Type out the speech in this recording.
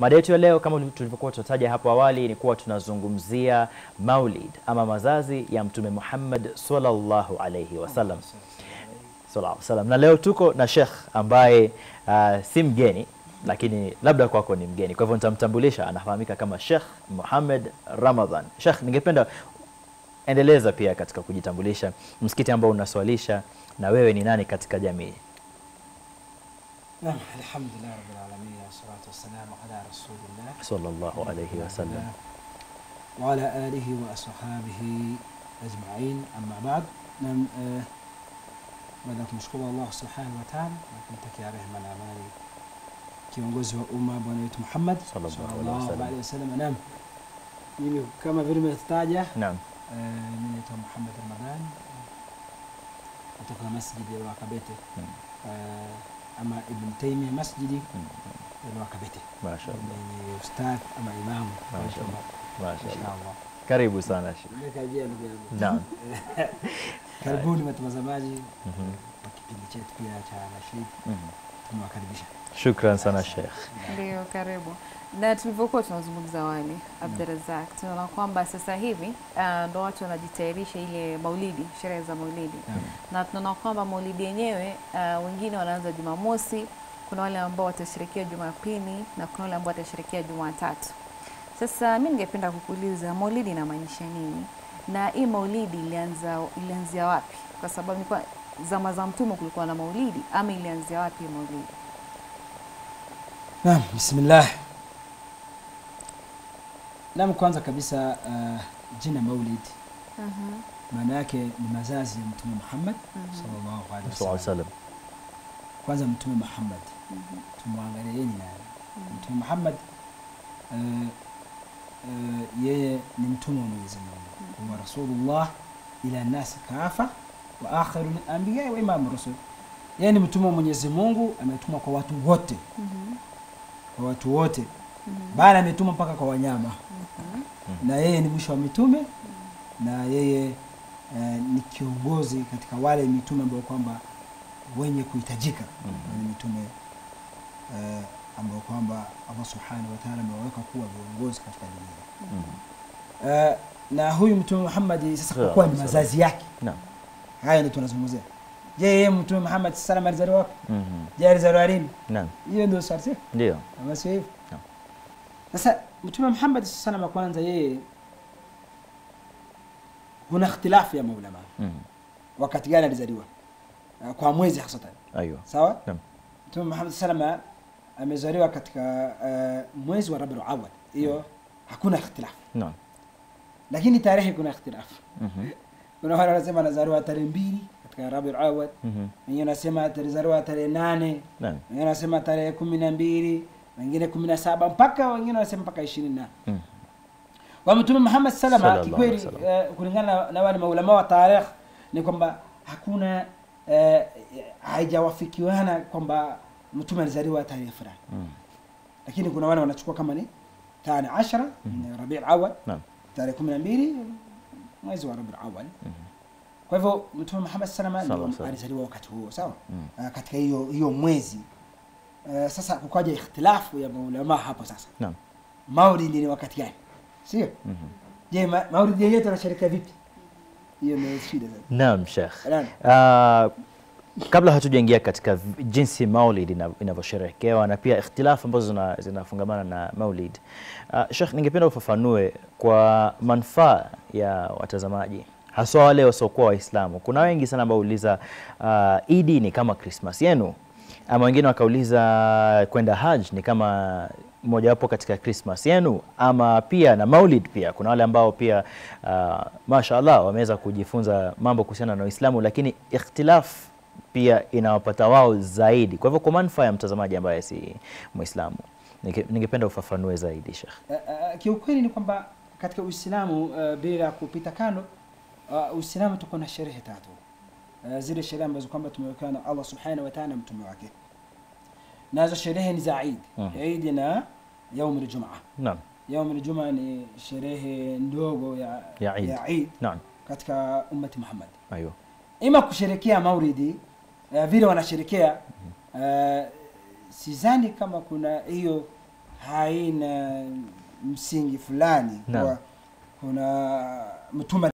Mada yetu ya leo kama tulivyokuwa tunataja hapo awali ni kuwa tunazungumzia Maulid ama mazazi ya Mtume Muhammad sallallahu alayhi wasallam. Sallallahu alayhi wasallam. Na leo tuko na Sheikh ambaye uh, si mgeni lakini labda kwako ni mgeni, kwa hivyo nitamtambulisha. Anafahamika kama Sheikh Muhammad Ramadhan. Sheikh, ningependa endeleza pia katika kujitambulisha, msikiti ambao unaswalisha na wewe ni nani katika jamii? نعم الحمد لله رب العالمين والصلاة والسلام على رسول الله sallallahu alayhi wasallam. وعلى آله وأصحابه أجمعين أما بعد نعم آه baada ya kumshukuru Allah subhanahu wa ta'ala na kumtakia rehema na amani kiongozi wa umma bwana wetu Muhammad Sallallahu alaihi sallallahu wasallam. alaihi wasallam. Naam, mimi kama vile umetaja, Naam. eh, mimi naitwa Muhammad Ramadhan kutoka masjidi ya Kabete Mm. eh, ama Ibn Taymiyyah masjidi Mm. ya Kabete Mashaallah. ni ustadh ama imamu Mashaallah. Mashaallah. Inshallah. Karibu sana Sheikh. Nimekaribia ndugu yangu. Naam. Karibuni watazamaji Mhm. wa kipindi chetu pia cha Nashid, Mhm. tumewakaribisha. Shukran sana Sheikh. Ndio, karibu. Na tulivyokuwa tunazungumza awali, Abdurazak, tunaona kwamba sasa hivi ah, ndo watu wanajitayarisha ile maulidi, sherehe za maulidi, na tunaona kwamba maulidi yenyewe ah, wengine wanaanza Jumamosi, kuna wale ambao watasherekea Jumapili na kuna wale ambao watasherekea Jumatatu. Sasa mi ningependa kukuuliza maulidi inamaanisha nini, na hii maulidi ilianza ilianzia wapi? Kwa sababu nilikuwa zama za Mtume kulikuwa na maulidi, ama ilianzia wapi hii maulidi? Naam, bismillah. Naam, kwanza kabisa uh, jina Maulid Mhm, maana yake ni mazazi ya Mtume Muhammad mhm, sallallahu alaihi Sallallahu alayhi wasallam. wasallam. Kwanza Mtume Muhammad mhm, tumwangalie yeye ni nani? mhm. Mtume Muhammad uh, uh, yeye ni mtume wa Mwenyezi Mungu, wa rasulullah ila nasi kafa wa akhiru anbiya wa imamu rusul. Yeye ni mtume wa Mwenyezi Mungu, ametumwa kwa watu wote, Mhm, kwa watu wote, mhm, bali ametumwa mpaka kwa wanyama mhm, na yeye ni mwisho wa mitume na yeye eh, ni kiongozi katika wale mitume ambao kwamba wenye kuhitajika Mhm. ni mitume eh, ambao kwamba Allah subhanahu wa ta'ala amewaweka kuwa viongozi katika dunia Mhm. eh, na huyu mtume Muhammad sasa kwa Sawa, kuwa ni sawa. mazazi yake Naam. haya ndio tunazungumzia je yeye mtume Muhammad sallam alizaliwa wapi Mhm. je alizaliwa lini Naam. hiyo ndio swali sio Ndio. ama sio hivyo Naam. sasa mtume Muhammad sallam kwanza yeye kuna ikhtilafu ya maulama Mhm. wakati gani alizaliwa uh, kwa mwezi hasatan Aiyo. sawa Naam. mtume Muhammad salama amezaliwa katika uh, mwezi wa Rabiul Awwal hiyo hakuna ikhtilafu Naam. lakini tarehe kuna ikhtilafu Mhm. kuna wale wanasema anazaliwa tarehe mbili katika Rabiul Awwal Mhm. wengine wanasema alizaliwa tarehe nane Naam. wengine wanasema tarehe kumi na mbili wengine kumi na saba mpaka wengine wanasema mpaka ishirini na Mhm. kwa mtume Muhammad salama Sallallahu kikweli alaihi wasallam. uh, kulingana na- na wale maulama wa tarikh ni kwamba hakuna uh, haijawafikiana kwamba mtume alizaliwa tarehe fulani Mhm. lakini kuna wale wanachukua kama ni tani ashara mm Rabiul Awwal Naam. tarehe kumi na mbili mwezi wa Rabiul Awwal Mhm. kwa hivyo mtume Muhammad salama Sallallahu ndio alaihi alizaliwa wakati huo sawa Mhm. uh, katika hiyo hiyo mwezi uh, sasa kukaja ikhtilafu ya maulama hapo sasa Naam. maulidi ni wakati gani sio Mhm. je ma, maulidi yenyewe tunasherehekea vipi hiyo ndio shida zaidi Naam, Sheikh. Naam. Ah, kabla hatujaingia katika v- jinsi maulid ina- inavyosherehekewa na pia ikhtilafu ambazo zina- zinafungamana na maulid uh, Sheikh, ningependa ufafanue kwa manufaa ya watazamaji haswa wale wasiokuwa Waislamu. Kuna wengi sana ambao uliza uh, Idi ni kama Christmas yenu, ama wengine wakauliza kwenda Hajj ni kama mojawapo katika Christmas yenu, ama pia na Maulid. Pia kuna wale ambao pia uh, mashaallah wameweza kujifunza mambo kuhusiana na Uislamu, lakini ikhtilaf pia inawapata wao zaidi. Kwa hivyo kwa manufaa ya mtazamaji ambaye si Muislamu, ninge- ningependa ufafanue zaidi Sheikh. Uh, uh, kiukweli ni kwamba katika Uislamu uh, bila kupita kando uh, Uislamu tuko na sherehe tatu uh, zile sherehe ambazo kwamba tumewekewa na Allah subhanahu wa ta'ala na mtume wake, nazo sherehe ni za Eid Mhm. Eid na yaum aljumaa. Naam, Yaum aljumaa ni sherehe ndogo ya, Ya Eid. ya Eid naam, katika ummati Muhammad, aiyo, ima kusherekea maulidi uh, vile wanasherekea uh, sidhani kama kuna hiyo haina msingi fulani Naam. kuwa kuna mtume